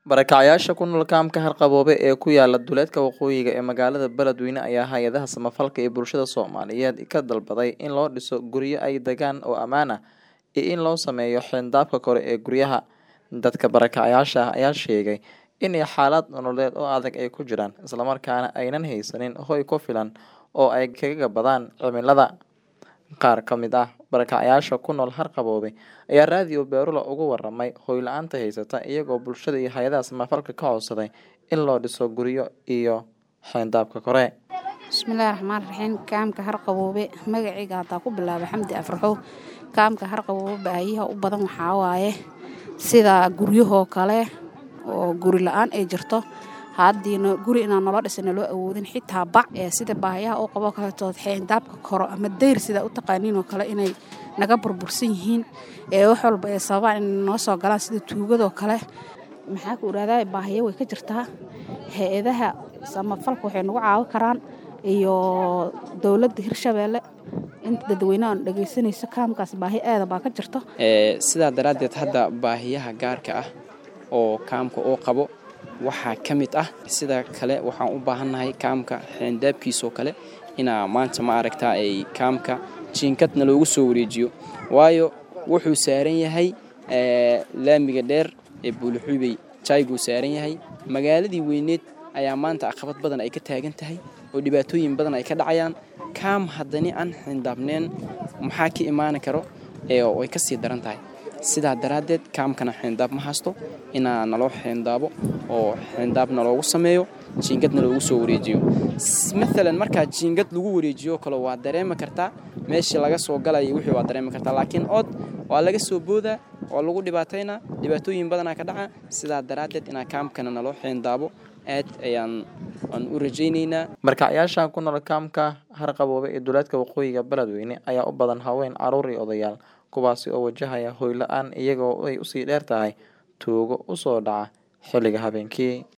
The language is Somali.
Barakacayaasha ku nool kaamka Harqaboobe ee ku yaala duleedka waqooyiga ee magaalada Beledweyne ayaa hay'adaha samafalka iyo bulshada Soomaaliyeed ka dalbaday in loo dhiso guryo ay degaan oo ammaan ah iyo in loo sameeyo xayndaabka kore ee guryaha. Dadka barakacayaasha ah ayaa sheegay in xaalad nololeed oo adag ay ku jiraan, isla markaana aanay haysanin hoy ku filan oo ay kaga badbaadaan cimilada. Qaar ka mid ah barakacayaasha ku nool Harqaboobe ayaa raadiyo Beerula uga warramay hoy la'aanta haysata, iyagoo bulshada iyo hay'adaha samafalka ka codsaday in loo dhiso guryo iyo xayndaabka kore. bismillaahi raxmaani raxiim kaamka Harqaboobe magacayga hadaa ku bilaabo Xamdi Afraxow kaamka Harqaboobe baahiyaha u badan waxaa waaye sida guryahoo kale oo guri la-aan ay jirto haddiina guri inaan nolo dhisana loo awoodin xitaa bac ee sida baahiyaha u qabo kaletood xayndaabka koro ama dayr sida u taqaaniin oo kale inay naga burbursan yihiin ee wax walba ay sababaan inay noo soo galaan sida tuugadoo kale maxaa ku irahdaa baahiyo way ka jirtaa hay-adaha samafalka waxay nagu caawin karaan iyo dowladda Hirshabeelle inta dadweynaha dhageysanayso kaamkaas baahi aada baa ka jirto sidaa daraaddeed hadda baahiyaha gaarka ah oo kaamka uu qabo waxaa ka mid ah sida kale waxaan u baahannahay kaamka xayndaabkiisoo kale inaa maanta ma aragtaa ay kaamka jiinkadna loogu soo wareejiyo waayo wuxuu saaran yahay laamiga dheer ee buulixubey jayguu saaran yahay magaaladii weyneed ayaa maanta caqabad badan ay ka taagan tahay oo dhibaatooyin badan ay ka dhacayaan kaam haddani aan xayndaabneen maxaa ka imaani karo oo ay ka sii daran tahay sidaa daraaddeed kaamkana xayndaab ma haysto inaa naloo xayndaabo oo xayndaabna loogu sameeyo jiingadna loogu soo wareejiyo maalan markaa jiingad lagu wareejiyo kale waa dareemi kartaa meeshii laga soo galaya wixii waa dareemi kartaa laakiin ood waa laga soo boodaa waa lagu dhibaataynaa dhibaatooyin badanaa ka dhaca sidaa daraaddeed inaa kaamkana naloo xayndaabo aad ayaan aan u rajaynaynaa Barakacayaasha ku nool kaamka Harqaboobe ee duleedka waqooyiga Beledweyne ayaa u badan haween, carruur iyo odayaal, kuwaasi oo wajahaya hoy la'aan iyagoo ay usii dheer tahay tuugo u soo dhaca xilliga habeenkii.